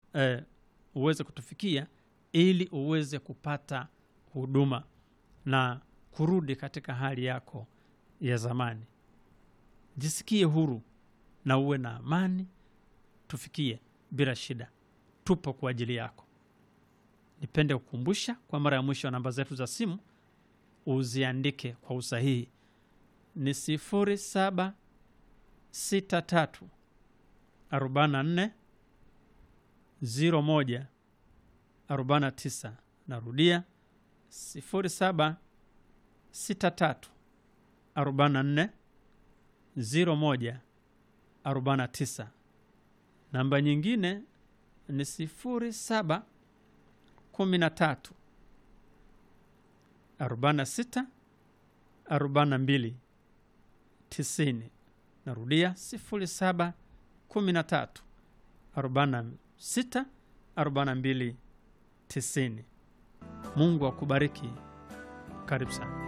eh, uweze kutufikia ili uweze kupata huduma na kurudi katika hali yako ya zamani. Jisikie huru na uwe na amani, tufikie bila shida. Tupo kwa ajili yako. Nipende kukumbusha kwa mara ya mwisho, namba zetu za simu uziandike kwa usahihi ni sifuri saba sita tatu arobaini na nne ziro moja arobaini na tisa. Narudia sifuri saba sita tatu arobaini na nne ziro moja arobaini na tisa. Namba nyingine ni sifuri saba kumi na tatu arobaini na sita arobaini na mbili tisini. Narudia sifuri saba kumi na tatu arobaini na sita arobaini na mbili tisini. Mungu akubariki. Karibu sana.